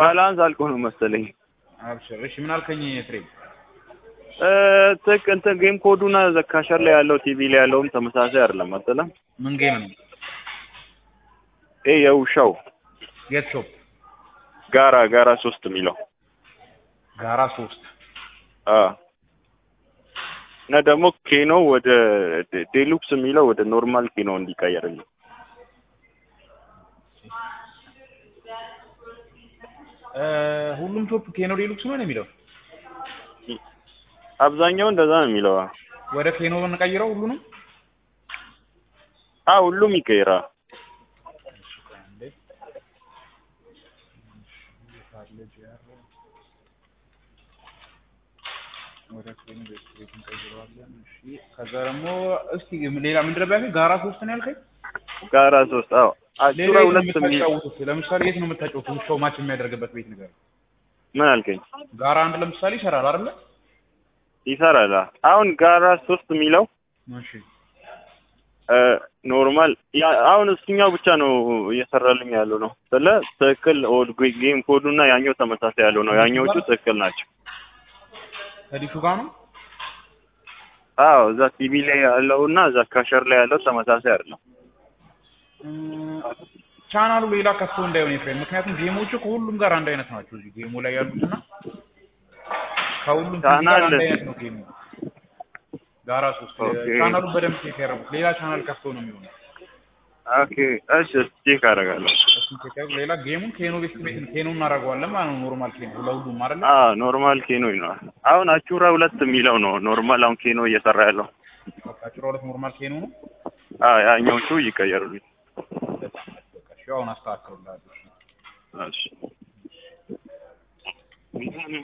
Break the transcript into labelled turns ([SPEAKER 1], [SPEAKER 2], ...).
[SPEAKER 1] ባላንስ አልቆ ነው መሰለኝ።
[SPEAKER 2] አብሽር። እሺ ምን አልከኝ ኤፍሬም?
[SPEAKER 1] እ ትክ እንትን ጌም ኮዱና ዘካሸር ላይ ያለው ቲቪ ላይ ያለውም ተመሳሳይ አይደለም መሰለህ።
[SPEAKER 2] ምን ጌም ነው?
[SPEAKER 1] ይሄ የውሻው
[SPEAKER 2] የት ሾፕ?
[SPEAKER 1] ጋራ ጋራ ሶስት የሚለው
[SPEAKER 2] ጋራ ሶስት
[SPEAKER 1] አ እና ደግሞ ኬኖ ወደ ዴ- ዴሉክስ የሚለው ወደ ኖርማል ኬኖ እንዲቀየርልኝ
[SPEAKER 2] እ ሁሉም ሾፕ ኬኖ ዴሉክስ ነው የሚለው
[SPEAKER 1] አብዛኛው እንደዛ ነው የሚለው።
[SPEAKER 2] ወደ ኬኖ እንቀይረው ሁሉንም
[SPEAKER 1] አ ሁሉም ይቀይራል።
[SPEAKER 2] ወደ ኬኖ ቤት እንቀይረዋለን። እሺ ከዛ ደግሞ እስቲ ሌላ ምንድን ነበር ያልከኝ? ጋራ ሶስት ነው ያልከኝ?
[SPEAKER 1] ጋራ ሶስት አዎ
[SPEAKER 2] ሌላ
[SPEAKER 1] አቹራ
[SPEAKER 2] የት ነው
[SPEAKER 1] ሁለት የሚል
[SPEAKER 2] የምታጫውቱት? ለምሳሌ የት ነው የምታጫውቱት? ውሻው ማች የሚያደርግበት ቤት ነገር
[SPEAKER 1] ምን አልከኝ?
[SPEAKER 2] ጋራ አንድ ለምሳሌ ይሰራል አይደለ?
[SPEAKER 1] ይሰራል። አ- አሁን ጋራ ሶስት የሚለው
[SPEAKER 2] እሺ
[SPEAKER 1] እ ኖርማል ያ- አሁን እሱኛው ብቻ ነው እየሰራልኝ ያለው ነው ስለ ትክክል ኦድ ጌም ኮዱ እና ያኛው ተመሳሳይ ያለው ነው። ያኛዎቹ ትክክል ናቸው።
[SPEAKER 2] ከዲሹ ጋር ነው
[SPEAKER 1] አዎ እዛ ቲቪ ላይ ያለው እና እዛ ካሸር ላይ ያለው ተመሳሳይ አይደለም።
[SPEAKER 2] ቻናሉ ሌላ ከፍቶ እንዳይሆን ኤፍሬም፣ ምክንያቱም ጌሞቹ ከሁሉም ጋር አንድ አይነት ናቸው። እዚህ ጌሙ ላይ ያሉትና ከሁሉም ቲቪ ጋር
[SPEAKER 1] ቻናል-
[SPEAKER 2] አንድ አይነት ነው ጌሙ። ጋራ ሶስት
[SPEAKER 1] ኦኬ።
[SPEAKER 2] ቻናሉ በደንብ ቼክ ያደረጉት ሌላ ቻናል ከፍቶ ነው የሚሆነው።
[SPEAKER 1] ኦኬ እሺ ቼክ አደርጋለሁ።
[SPEAKER 2] እሱን ቼክ ያደርጉ። ሌላ ጌሙን ኬኖ ቤት ቤት ኬኖ እናደርገዋለን ማለት ነው። ኖርማል ኬኖ ለሁሉም አይደለ?
[SPEAKER 1] አ ኖርማል ኬኖ ይኖራል። አሁን አቹራ ሁለት የሚለው ነው ኖርማል አሁን ኬኖ እየሰራ ያለው።
[SPEAKER 2] በቃ ጭሮ ሁለት ኖርማል ኬኖ ነው።
[SPEAKER 1] አ ያኛዎቹ ይቀየሩልኝ።
[SPEAKER 2] በቃ እሺ፣ አሁን አስተካክሉላችሁ።
[SPEAKER 1] እሺ